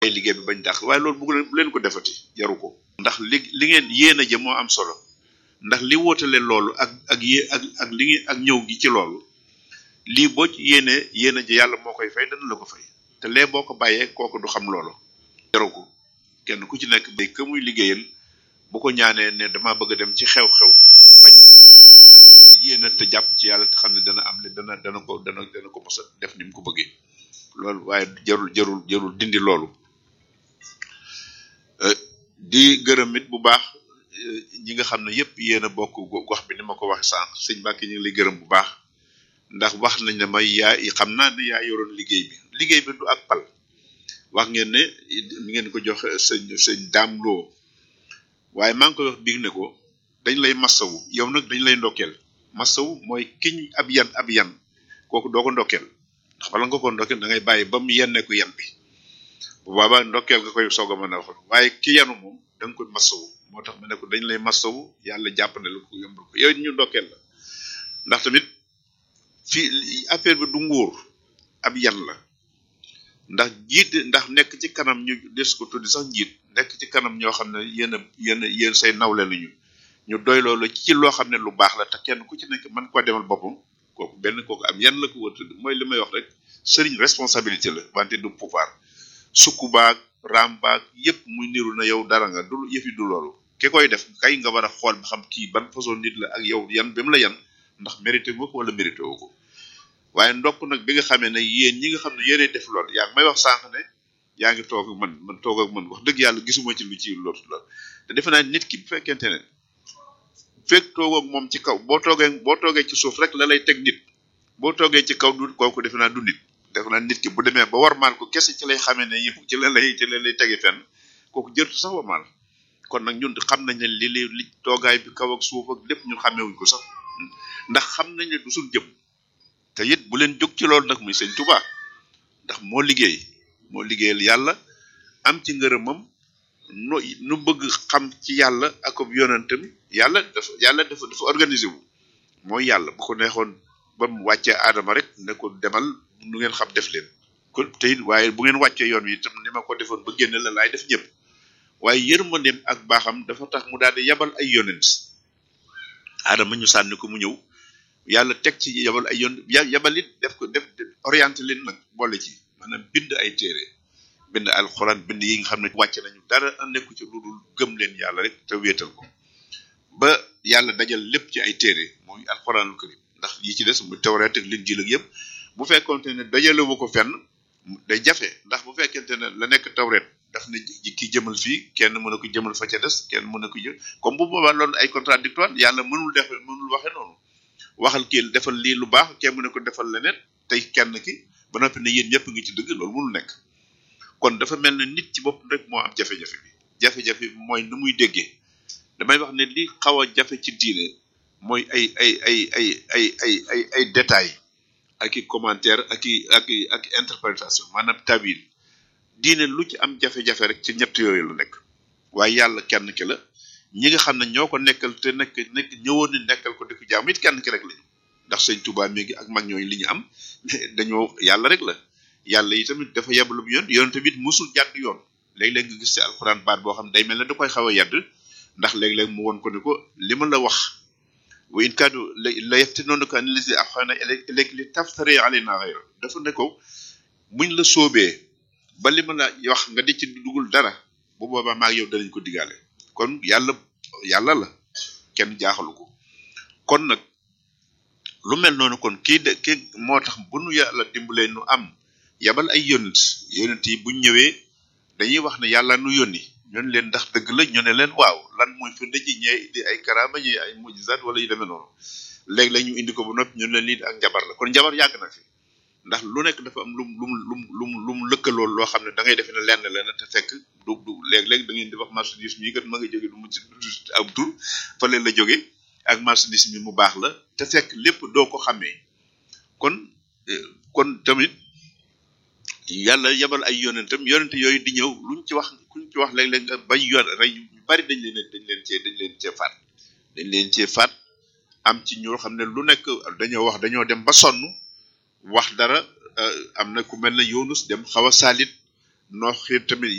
ay liggéey bi bañ dàq waaye loolu bu leen bu leen ko defati jaru ko ndax li li ngeen yéen a jëm moo am solo ndax li wootale loolu ak ak yé ak ak li ngeen ak ñëw gi ci loolu lii boo ci yéenee yéen a ji yàlla moo koy fay dana la ko fay te lee boo ko bàyyee kooku du xam loolu jaru ko kenn ku ci nekk bay ka muy liggéeyal bu ko ñaanee ne dama bëgg a dem ci xew-xew bañ na na yéena te jàpp ci yàlla te xam ne dana am le dana dana ko dana dana ko mos a def ni mu ko bëggee loolu waaye jarul jarul jarul dindi loolu di gërëm it bu baax ñi nga xam ne yépp yéen a bokk gox bi ni ma ko waxe sànq sëñ Mbàkke ñu ngi lay gërëm bu baax ndax wax nañ ne may yaa xam naa ne yaa yoroon liggéey bi liggéey bi du ak pal wax ngeen ne mi ngeen ko jox sëñ sëñ daam loo waaye maa ngi koy wax biig ne ko dañ lay massawu yow nag dañ lay ndokkeel massawu mooy kiñ ab yan ab yan kooku doo ko ndokkeel ndax bala nga ko ndokkeel da ngay bàyyi ba mu yenneeku yan bi bu boobaa ndokkeel nga koy soog a mën a wax waaye ki yanu moom da nga koy massawu moo tax ma ne ko dañ lay massawu yàlla jàppande la ko yombal ko yow ñu ndokkeel la ndax tamit fii affaire bi du nguur ab yan la ndax jiit ndax nekk ci kanam ñu des ko tuddi sax njiit nekk ci kanam ñoo xam ne yéen a yéen a yéen say nawle lañu ñu doy loolu ci loo xam ne lu baax la te kenn ku ci nekk mën koo demal boppam kooku benn kooku am yan la ko war tudd mooy li may wax rek sëriñ responsabilité la wante du pouvoir sukku baag raam baag yépp muy niru na yow dara nga du yëfi du loolu ki koy def kay nga war a xool ba xam kii ban façon nit la ak yow yan bi mu la yan ndax mérité nga ko wala mérité woo ko waaye ndokk nag bi nga xamee ne yéen ñi nga xam ne yéenay def lool yaa ngi may wax sànq ne yaa ngi toog ak man man toog ak man wax dëgg yàlla gisuma ci lu ci loolu la te defe naa nit ki bu fekkente ne fekk toog ak moom ci kaw boo toogee boo toogee ci suuf rek la lay teg nit boo toogee ci kaw du kooku defe naa du nit defe naa nit ki bu demee ba warmaal ko kese ci lay xamee ne yow ci la lay ci la lay tege fenn kooku jërtu sax warmaal kon nag ñun xam nañ ne li li li toogaay bi kaw ak suuf ak lépp ñun xamewuñ ko sax ndax xam nañ ne du suñ jëm te it bu leen jóg ci loolu nag muy sëñ Tuubaa ndax moo liggéey moo liggéeyal yàlla am ci ngërëmam nu nu bëgg xam ci yàlla ak ab yonentam yàlla dafa yàlla dafa dafa organisé wu mooy yàlla bu ko neexoon ba mu wàccee aadama rek ne ko demal nu ngeen xam def leen kon te it waaye bu ngeen wàccee yoon wi itam ni ma ko defoon ba génne la laay def ñëpp waaye yërmandeem ak baaxam dafa tax mu daal di yabal ay yonent aadama ñu sànni ko mu ñëw yàlla teg ci yabal ay yoon yabal it def ko def orienté leen nag boole ci maanaam bind ay téere bind alxuraan bind yi nga xam ne wàcce nañu dara nekku ci lu dul gëm leen yàlla rek te wéetal ko ba yàlla dajal lépp ci ay téere mooy alxuraanul karim ndax yi ci des mu tawreet ak linjiil ak yëpp bu fekkonte ne dajalewu ko fenn day jafe ndax bu fekkente ne la nekk tawreet daf ne ki jëmal fii kenn mën a ko jëmal fa ca des kenn mën a ko jël comme bu boobaa loolu ay contradictoire yàlla mënul def mënul waxe noonu waxal kii defal lii lu baax kenn mu ne ko defal leneen tey kenn ki ba noppi ne yéen ñëpp ngi ci dëgg loolu mënul nekk kon dafa mel ne nit ci bopp rek moo am jafe-jafe bi jafe-jafe bi mooy nu muy déggee damay wax ne li xaw a jafe ci diine mooy ay ay ay ay ay ay ay ay détails ak i commentaire ak i ak i ak interprétation maanaam tawil diine lu ci am jafe-jafe rek ci ñett yooyu la nekk waaye yàlla kenn ki la ñi nga xam ne ñoo ko nekkal te nekk nekk ñëwoon ni nekkal ko di ko jaam it kenn ki rek lañu ndax sëñ Tuubaa mi ngi ak mag ñooyu li ñu am dañoo yàlla rek la yàlla yi tamit dafa yebalu yoon yoon tamit musul jàdd yoon léeg-léeg nga gis ci alxuraan baat boo xam ne day mel ne da koy xaw a yàdd ndax léeg-léeg mu won ko ne ko li ma la wax wa in kaadu la yaftinoonaka an allazi ahsana ilayka li taftari alayna ghayra dafa ne ko buñ la soobee ba li ma la wax nga di ci dugul dara bu boobaa maag yow danañ ko digaale kon yàlla yàlla la kenn jaaxalu ko kon nag lu mel noonu kon kii de kii moo tax bu nu yàlla dimbalee nu am yabal ay yonent yonent yi buñ ñëwee dañuy wax ne yàlla nu yónni ñun leen ndax dëgg la ñu ne leen waaw lan mooy firnde ji ñee indi ay karaama ñee ay mujizat wala yu demee noonu léegi la ñu indi ko ba noppi ñun leen lii ak njabar la kon njabar yàgg na fi ndax lu nekk dafa am lum lum lum lum lum lëkkaloo loo xam ne da ngay defe ne lenn lenn te fekk du du léeg-léeg da ngeen di wax marchandise mi kat ma nga jóge du mu ci am tur fa leen la jóge ak marchandise mi mu baax la te fekk lépp doo ko xamee kon kon tamit yàlla yabal ay yonentam yonent yooyu di ñëw luñ ci wax kuñ ci wax léeg-léeg nga bañ yoon rey ñu bari dañ leen dañ leen cee dañ leen cee faat dañ leen cee faat am ci ñoo xam ne lu nekk dañoo wax dañoo dem ba sonn wax dara am na ku mel ne Yunus dem xaw a saalit noox xiir tamit